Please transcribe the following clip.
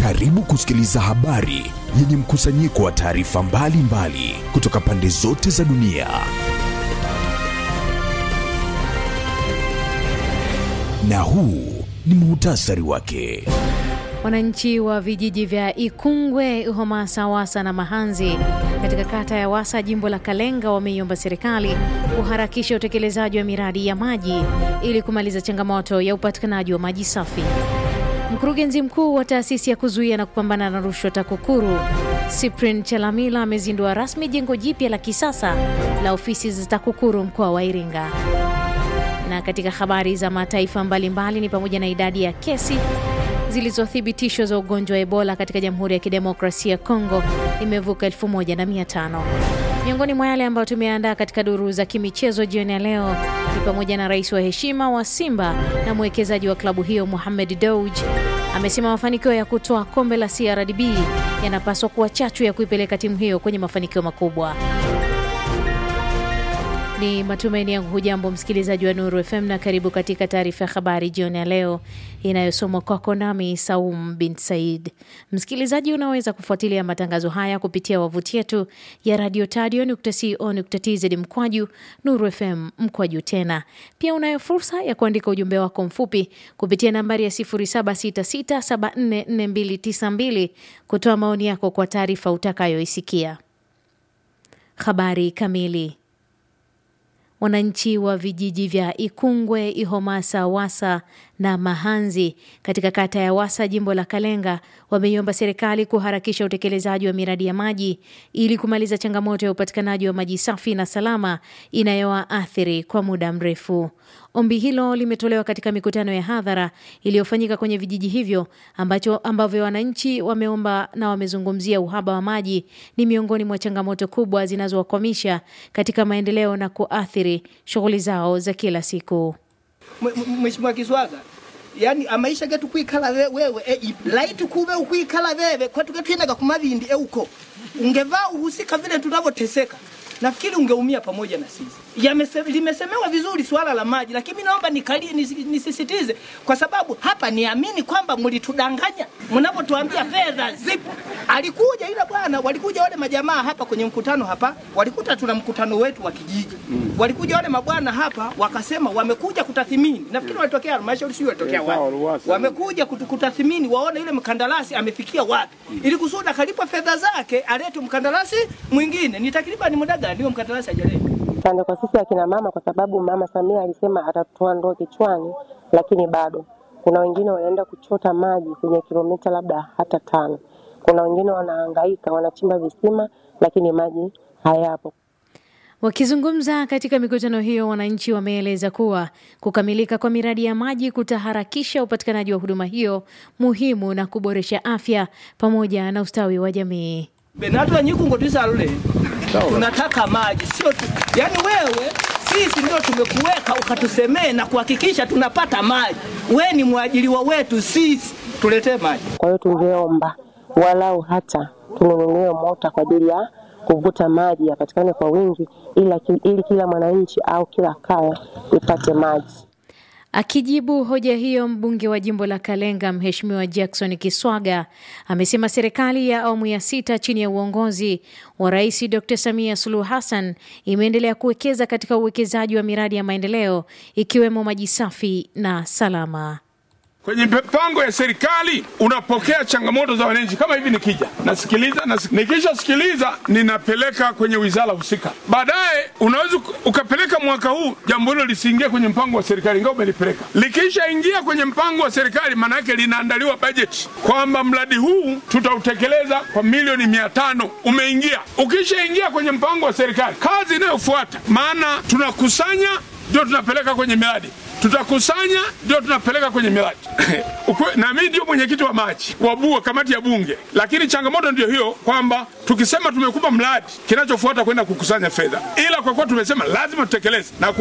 Karibu kusikiliza habari yenye mkusanyiko wa taarifa mbalimbali kutoka pande zote za dunia. Na huu ni muhtasari wake. Wananchi wa vijiji vya Ikungwe, Homasa, Wasa na Mahanzi katika kata ya Wasa, jimbo la Kalenga, wameiomba serikali kuharakisha utekelezaji wa miradi ya maji ili kumaliza changamoto ya upatikanaji wa maji safi. Mkurugenzi mkuu wa taasisi ya kuzuia na kupambana na rushwa TAKUKURU Cyprian Chalamila amezindua rasmi jengo jipya la kisasa la ofisi za TAKUKURU mkoa wa Iringa. Na katika habari za mataifa mbalimbali ni pamoja na idadi ya kesi zilizothibitishwa za ugonjwa wa Ebola katika Jamhuri ya Kidemokrasia ya Kongo imevuka 1500. Miongoni mwa yale ambayo tumeandaa katika duru za kimichezo jioni ya leo ni pamoja na rais wa heshima wa Simba na mwekezaji wa klabu hiyo Mohamed Dewji amesema mafanikio ya kutoa kombe la CRDB yanapaswa kuwa chachu ya kuipeleka timu hiyo kwenye mafanikio makubwa. Ni matumaini yangu hujambo msikilizaji wa Nuru FM na karibu katika taarifa ya habari jioni ya leo inayosomwa kwako nami Saum bin Said. Msikilizaji, unaweza kufuatilia matangazo haya kupitia wavuti yetu ya radio tadio.co.tz mkwaju Nuru FM mkwaju tena. Pia unayo fursa ya kuandika ujumbe wako mfupi kupitia nambari ya 0766744292 kutoa maoni yako kwa taarifa utakayoisikia. Habari kamili Wananchi wa vijiji vya Ikungwe, Ihomasa, Wasa na Mahanzi katika kata ya Wasa, jimbo la Kalenga, wameiomba serikali kuharakisha utekelezaji wa miradi ya maji ili kumaliza changamoto ya upatikanaji wa maji safi na salama inayowaathiri kwa muda mrefu. Ombi hilo limetolewa katika mikutano ya hadhara iliyofanyika kwenye vijiji hivyo ambacho ambavyo wananchi wameomba na wamezungumzia uhaba wa maji ni miongoni mwa changamoto kubwa zinazowakwamisha katika maendeleo na kuathiri shughuli zao za kila siku. Mheshimiwa Kiswaga, yani amaisha getu kwikala wewe e, laiti kube ukwikala wewe kwetu getwinaga kumavindi e uko ungevaa uhusika vile tunavyoteseka nafikiri ungeumia pamoja na sisi. Yamese, limesemewa vizuri suala la maji, lakini naomba nikali, nis, nisisitize kwa sababu hapa niamini kwamba mlitudanganya mnapotuambia fedha zipo. Alikuja yule bwana, walikuja wale majamaa hapa kwenye mkutano hapa, walikuta tuna mkutano wetu wa kijiji mm. Walikuja wale mabwana hapa wakasema wamekuja kutathimini, nafikiri walitokea halmashauri, sio walitokea wapi, wamekuja kutathimini waone yule mkandarasi amefikia wapi, mm. ili kusudi akalipwa fedha zake alete mkandarasi mwingine. Ni takriban muda gani huyo mkandarasi hajaleta? Pande kwa sisi akina mama, kwa sababu mama Samia alisema atatoa ndoo kichwani, lakini bado kuna wengine wanaenda kuchota maji kwenye kilomita labda hata tano. Kuna wengine wanahangaika, wanachimba visima, lakini maji hayapo. Wakizungumza katika mikutano hiyo, wananchi wameeleza kuwa kukamilika kwa miradi ya maji kutaharakisha upatikanaji wa huduma hiyo muhimu na kuboresha afya pamoja na ustawi wa jamii. Benatwa nyikungo tisalule tunataka maji, sio tu yani wewe sisi ndio tumekuweka ukatusemee na kuhakikisha tunapata maji. We ni mwajiliwa wetu sisi, tuletee maji. Kwa hiyo tungeomba walau hata tununuliwe mota kwa ajili ya kuvuta maji yapatikane kwa wingi, ili, ili kila mwananchi au kila kaya ipate maji. Akijibu hoja hiyo, mbunge wa jimbo la Kalenga Mheshimiwa Jackson Kiswaga amesema serikali ya awamu ya sita chini ya uongozi wa Rais Dr. Samia Suluhu Hassan imeendelea kuwekeza katika uwekezaji wa miradi ya maendeleo ikiwemo maji safi na salama. Kwenye mipango ya serikali unapokea changamoto za wananchi. Kama hivi nikija nasikiliza, nasik... nikishasikiliza ninapeleka kwenye wizara husika. Baadaye unaweza ukapeleka mwaka huu jambo hilo lisiingie kwenye mpango wa serikali, ingawa umelipeleka. Likishaingia kwenye mpango wa serikali, maana yake linaandaliwa bajeti kwamba mradi huu tutautekeleza kwa milioni mia tano. Umeingia, ukishaingia kwenye mpango wa serikali, kazi inayofuata maana tunakusanya ndio tunapeleka kwenye miradi tutakusanya ndio tunapeleka kwenye miradi na mimi ndio mwenyekiti wa maji wa BUA, kamati ya Bunge. Lakini changamoto ndio hiyo kwamba tukisema tumekupa mradi, kinachofuata kwenda kukusanya fedha, ila kwa kuwa tumesema lazima tutekeleze na